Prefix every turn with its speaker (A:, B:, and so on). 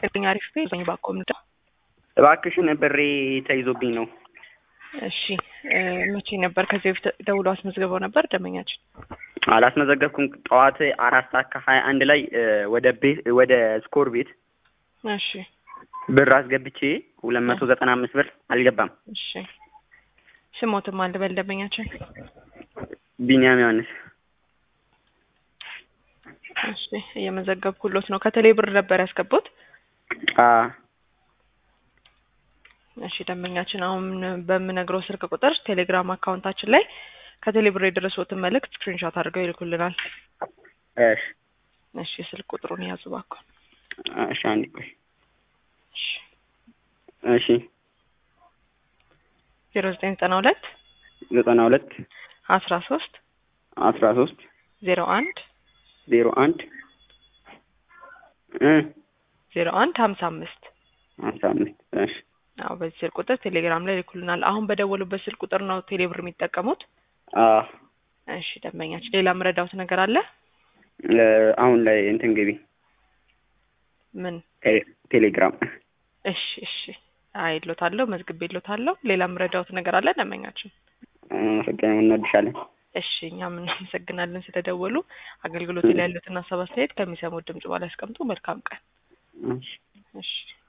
A: ይስጥልኝ። አሪፍ ቤ ዘኝ ባኮም ዳ
B: እባክሽን ብሬ ተይዞብኝ ነው።
A: እሺ መቼ ነበር? ከዚህ በፊት ደውሎ አስመዝግበው ነበር ደንበኛችን?
B: አላስመዘገብኩም። ጠዋት አራት ሰዓት ከሀያ አንድ ላይ ወደ ቤት ወደ ስኮር ቤት
A: እሺ
B: ብር አስገብቼ ሁለት መቶ ዘጠና አምስት ብር አልገባም።
A: እሺ ስሞትም አለ በል ደንበኛችን።
B: ቢኒያም ዮሐንስ
A: እሺ እየመዘገብኩሎት ነው። ከቴሌ ብር ነበር ያስገቡት?
B: አ
A: እሺ ደንበኛችን አሁን በምነግረው ስልክ ቁጥር ቴሌግራም አካውንታችን ላይ ከቴሌ ብር የደረሱትን መልእክት ስክሪንሾት አድርገው ይልኩልናል።
B: እሺ
A: እሺ ስልክ ቁጥሩን ያዙ እባክዎ።
B: እሺ አንዴ ቆይ።
A: እሺ
B: እሺ
A: ዜሮ ዘጠኝ ዘጠና ሁለት
B: ዘጠና ሁለት
A: አስራ ሶስት
B: አስራ ሶስት
A: ዜሮ አንድ
B: ዜሮ አንድ እ
A: ዜሮ አንድ ሀምሳ አምስት
B: ሀምሳ አምስት እሺ
A: አዎ በዚህ ስልክ ቁጥር ቴሌግራም ላይ ይልኩልናል። አሁን በደወሉበት ስልክ ቁጥር ነው ቴሌ ብር የሚጠቀሙት?
B: አ
A: እሺ ደንበኛችን ሌላ ምረዳውት ነገር አለ?
B: አሁን ላይ እንትን ግቢ
A: ምን?
B: ቴሌ- ቴሌግራም
A: እሺ እሺ አይሎታለሁ፣ መዝግቤሎታለሁ። ሌላ ምረዳውት ነገር አለ ደንበኛችን?
B: አመሰግናለሁ። እንወድሻለን።
A: እሺ እኛም እናመሰግናለን ስለደወሉ። አገልግሎት ላይ ያሉትን ሀሳብ አስተያየት ከሚሰሙት ድምጽ በኋላ ያስቀምጡ። መልካም ቀን።
B: እሺ
A: እሺ